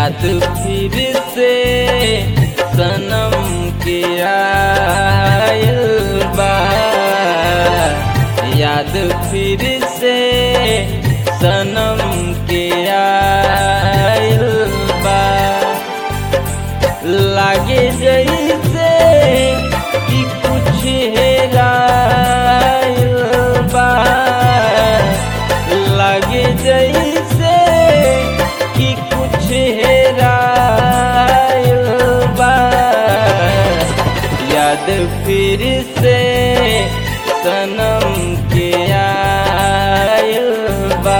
याद फिर से सनम के आयल बा याद फिर से सनम के आयल बा लागे जैसे कि कुछ हेरायल बा लागे जैसे कि कुछ हेरायल बा याद फिर से सनम के आयल बा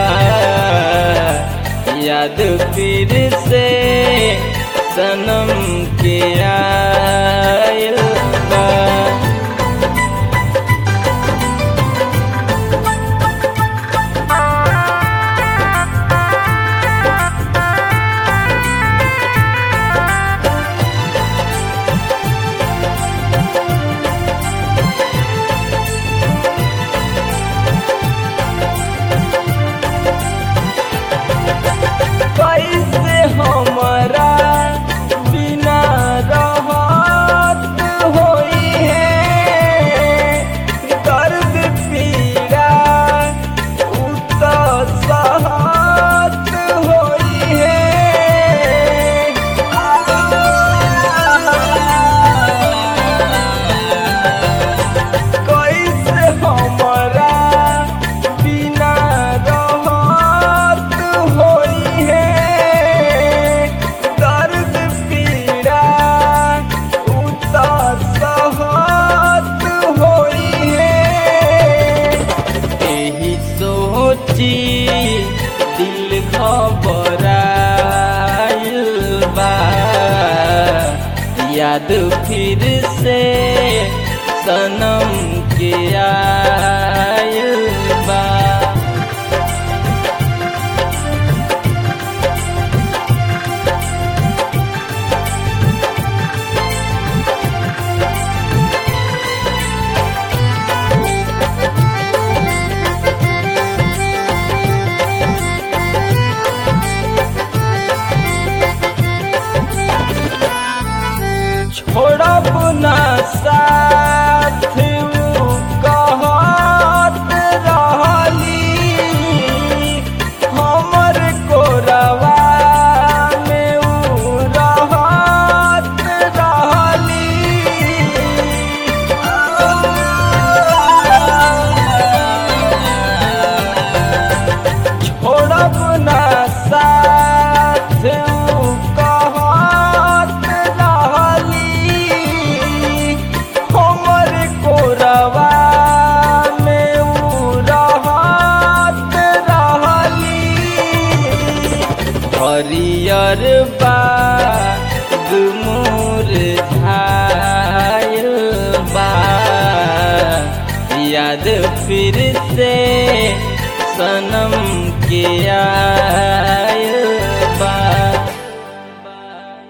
याद फिर से सनम के आयल बा कैसे हमारा बिना रहत होई है दर्द पीड़ा उ तो सहत होई है कैसे हमारा बिना रहत होई है दर्द पीड़ा उतर सहत होई है एही सोची दिल घबराइल बा याद फिर से सनम के आयल बा छोड़ब ना साथ उ कहत रहली हमर कोरवा में उ रहत रहली छोड़ब ना साथ उ कहत रहली हमर कोरवा में उ रहत रहली हरियर बाग मोर झायल बा याद फिर से सनम के आ